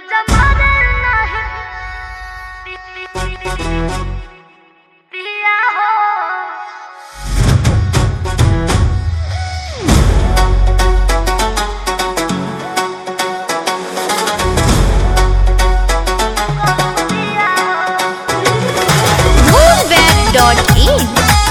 माझा मरण नाही पिया हो Moonweb.in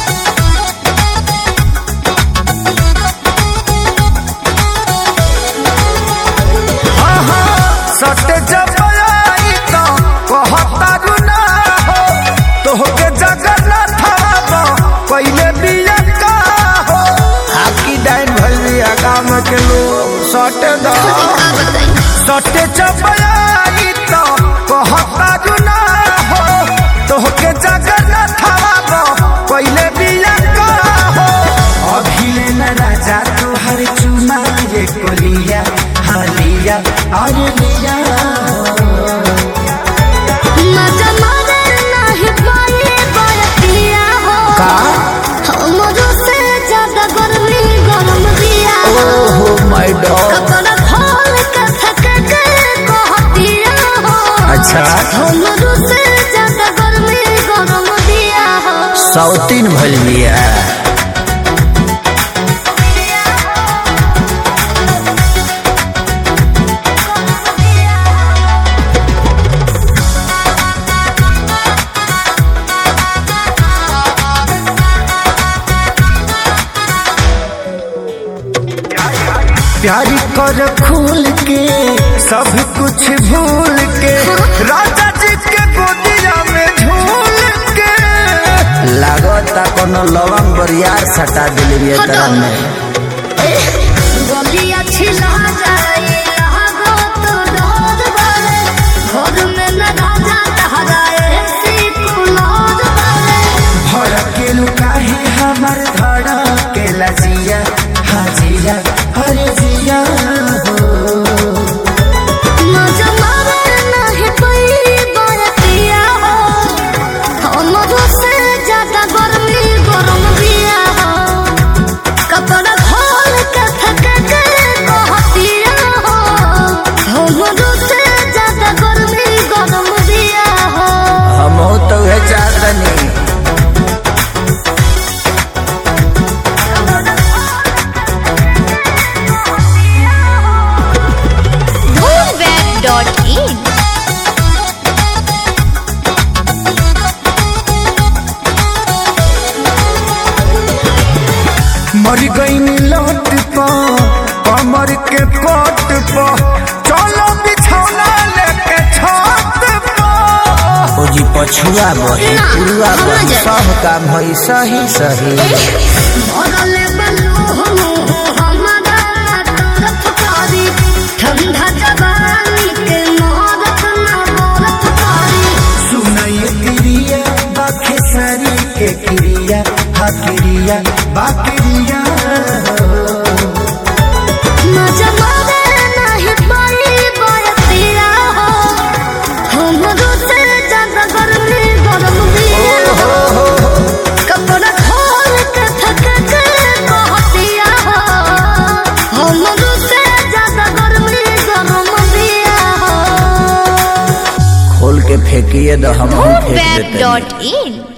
सटे जबई तो कहतारू ना हो तोहके जगन्नाथ बाबा पहले बिया का हो आपकी डाइन भइल बिया गाम के लोग सटे दा सटे जबई तो कहतारू ना हो तोहके जगन्नाथ बाबा पहले बिया का हो अभिले न राजा तोहर चुमा रे कोलिया हालिया अरे लिया माझा मरण नाही पाए बरतिया हो का हमरो से ज्यादा गर्मी गरम दिया हो ओहो माय डॉग कपड़ा खोल के थक के कहतिया हो अच्छा हमरो से ज्यादा गर्मी गरम दिया हो सौतीन भइल बिया प्यारी कर खूल के सब कुछ भूल के राजा जी के गोदिया में झूल के लागता कोनो लवंग बरियार सटा दिली बिया तरह में गलिया छिला जाए लागो तो डर बारे घर में न राजा ठहराए सी कुलार बारे भड़केलु काहे हमर धड़के लजिया हाजिया हरे जिया हो मजा मारे नहीं पई बरतिया हो हमरो से ज्यादा गर्मी गरम दिया हो कपड़ा खोल के थक के कहतिया हो हमरो से ज्यादा गर्मी गरम दिया हो हम तो है चांदनी Moonweb.in मर गई लौट पा कमर के कोट पा चलो बिछौना लेके छत पा ओ जी पछुआ बही ना, पुरुआ हम बही जाए। सब काम भई सही सही भरले बलू हमारा तरफ कारी ठंडा जवानी के मोहरत ना बरफ कारी सुनाई क्रिया बाखे सारी के क्रिया हा क्रिया बाक्रिया मजा मारे नहीं पाई बरतिया हो हमरो से ज्यादा गर्मी गरम दिया हो कपड़ा खोल के थक के कहतिया हो हमरो से ज्यादा गर्मी गरम दिया हो खोल के फेंकिए तो हम फेंक देते हैं। Moonweb.in